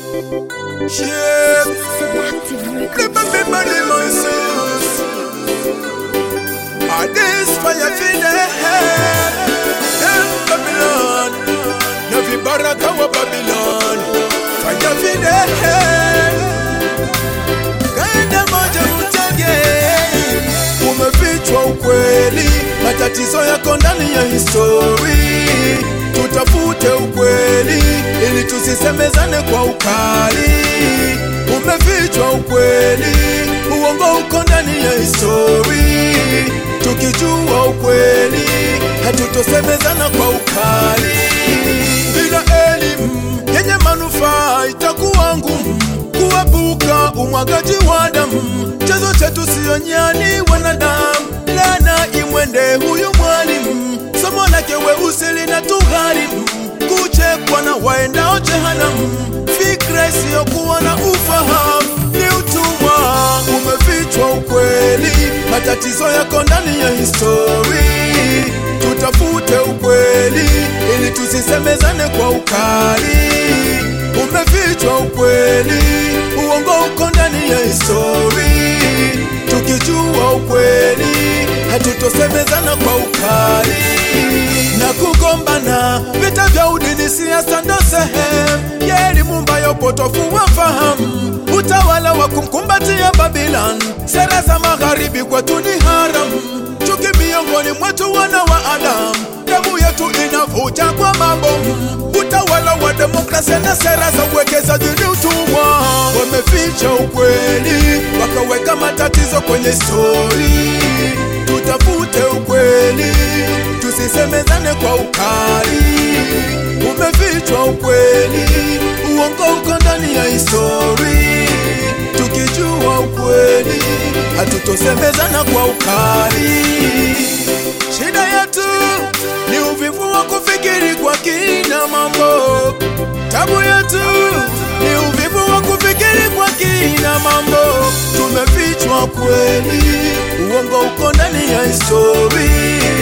Yeah, Seductive Records. remember the myself. Ah, this fire feel Them Babylon, Navi Baraka wa Babylon. Fire feel Kaenda moja utage, umefichwa ukweli, matatizo yako ndani ya histori. Tutafute ukweli ili tusisemezane kwa ukali. Umefichwa ukweli, uongo uko ndani ya histori. Tukijua ukweli, hatutosemezana kwa ukali. Bila elimu yenye manufaa itakuwa ngumu kuepuka umwagaji wa damu. Chanzo chetu siyo nyani wanadamu, lana imwende huyu mwalimu. Somo lake weusi lina tugharimu, kuchekwa na waendao jehanamu. Fikra isiyokuwa na ufahamu ni utumwa. Umefichwa ukweli, matatizo yako ndani ya histori. Tutafute ukweli ili tusisemezane kwa ukali. Umefichwa ukweli, uongo uko ndani ya histori. Tukijua ukweli, hatutosemezana kwa ukali na kugombana. Vita vya udini, siasa ndo sehemu ya elimu ambayo potofu wafahamu. Utawala wa kumkumbatia Babylon, sera za magharibi kwetu ni haramu. Chuki miongoni mwetu wana wa Adamu, damu yetu inavuja kwa mabomu. Utawala wa demokrasia na sera za uwekezaji ni utumwa. Wameficha ukweli, wakaweka matatizo kwenye stori. Tutafute ukweli, tusisemezane kwa ukali. Umefichwa ukweli, uongo uko ndani ya histori. Tukijua ukweli, hatutosemezana kwa ukali. Shida yetu ni uvivu wa kufikiri kwa kina mambo. Tabu yetu ni uvivu wa kufikiri kwa kina mambo. Tumefichwa kweli, uongo uko ndani ya histori.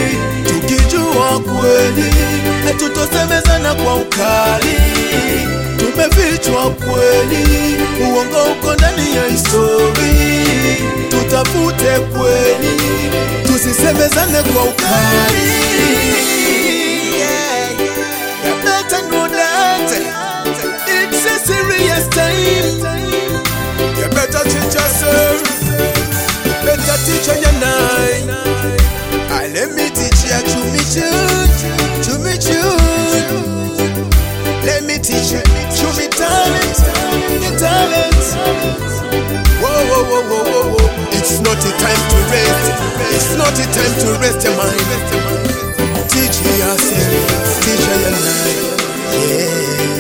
Tukijua kweli, hatutosemezana kwa ukali. Tumefichwa kweli, uongo uko ndani ya histori. Tutafute kweli, tusisemezane kwa ukali. Yeah. You better know that it's a serious time. You better teach yourself, better teach your nine. Ah, let me teach you to me tune, to me tune. Let me teach you to me talent, your talent. Whoa, whoa, whoa, whoa, whoa, whoa. It's not a time to rest. It's not a time to rest your mind. Teach yourself, teach your mind. Yeah.